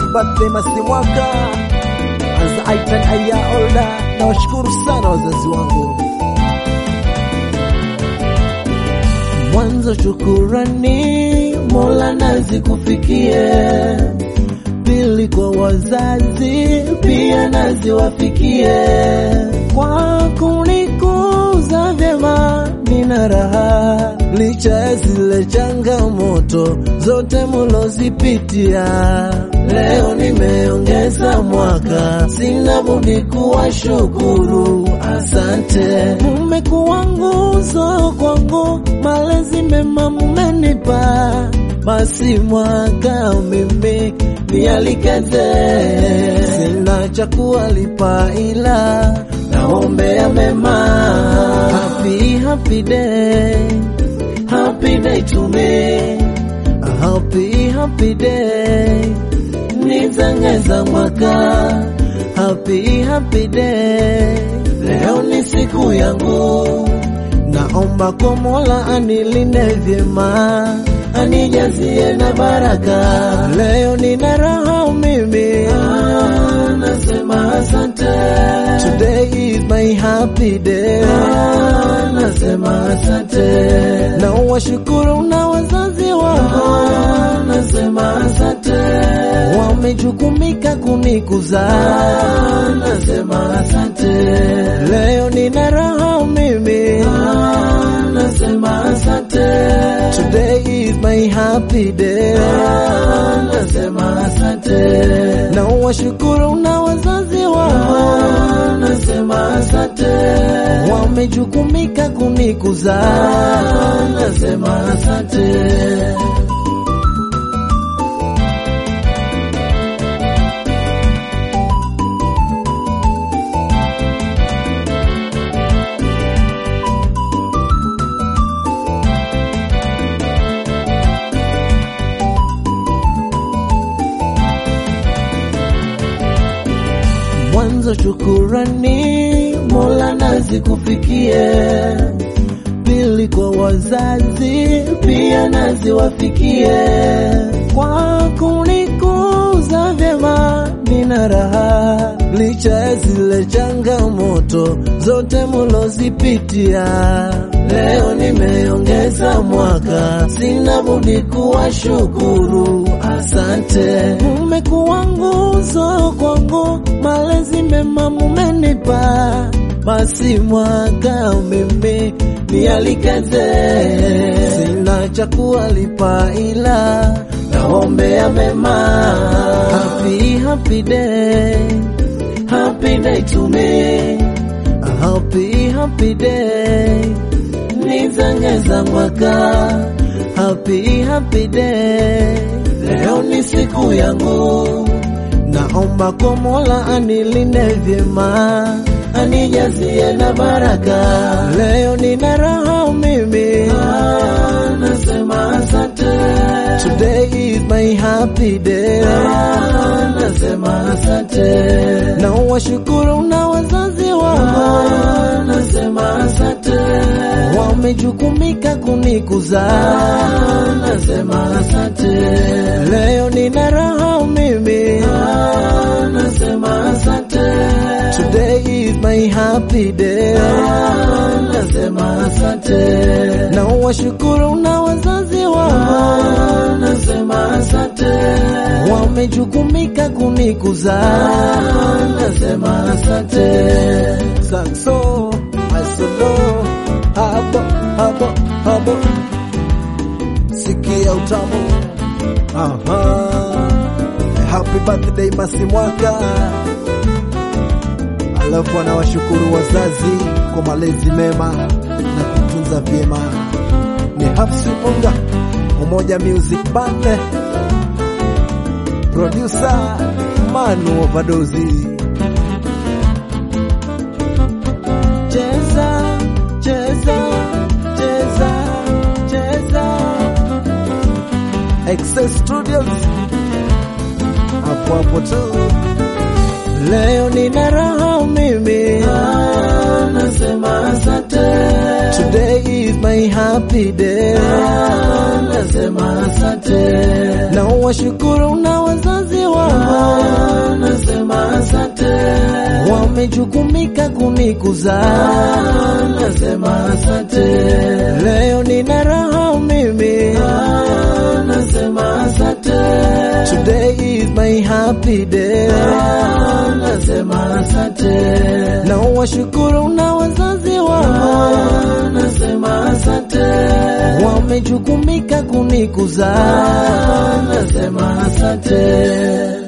birthday Masimwaka as I turn a year older. Nawashukuru sana wazazi wangu. Mwanzo shukurani, Mola nazikufikie. Pili kwa wazazi, pia naziwafikie. Kwa kunikuza vyema, nina raha licha ya zile changamoto zote mulozipitia. Leo nimeongeza mwaka, sina budi kuwashukuru, asante. Mmekuwa nguzo kwangu, malezi mema mmenipa, basi mwaka mimi nialikeze, sina cha kuwalipa ila naombea mema. Happy, happy day, happy day to me, a happy, happy day nizangeza mwaka happy happy day leo ni siku yangu naomba kwa mola anilinde vyema anijazie na baraka leo nina raha mimi ah, nasema asante today is my happy day ah, nasema asante na washukuru na wazazi wangu ah, nasema asante wamejukumika kunikuza nasema asante leo nina raha mimi ah, nasema asante today is my happy day ah, nasema asante na washukuru na wazazi wangu ah, nasema asante wamejukumika kunikuza nasema asante mwanzo shukurani, Mola nazikufikie. Pili kwa wazazi, pia naziwafikie. Kwa kunikuza vyema, nina raha licha ya zile changamoto zote mulozipitia. Leo nimeongeza mwaka, sina budi kuwashukuru, asante. Mmekuwa nguzo kwangu, malezi mema mumenipa, basi mwaka mimi nialikeze, sina cha kuwalipa ila naombea mema. Happy, happy day, happy day to me, a happy, happy day nizangeza mwaka happy happy day leo ni siku yangu naomba kwa mola anilinde vyema anijazie na baraka leo nina raha mimi ah, nasema asante today is my happy day ah, nasema asante na washukuru na wazazi wangu ah, nasema asante wamejukumika kunikuza nasema asante leo nina raha mimi ah, nasema asante today is my happy day ah, nasema asante na washukuru na wazazi wangu ah, nasema asante wamejukumika kunikuza nasema asante sakso asolo hapo hapo hapo, sikia utamu. Aha, happy birthday Masimwaka. Alafu anawashukuru wazazi kwa malezi mema na kutunza vyema. Ni Hafsi Unga, Umoja Music Band, producer Manu Overdose. Cheza cheza cheza cheza Excess Studios hapo hapo tu. Leo nina raha mimi ah, nasema asante. Today is my happy day ah, nasema asante. Na washukuru na wazazi wa wangu, nasema asante, wamejukumika kunikuza, nasema asante, leo nina raha mimi, nasema asante, today is my happy day. nasema asante, Na washukuru na wazazi wangu, nasema asante, wamejukumika kunikuza, nasema asante.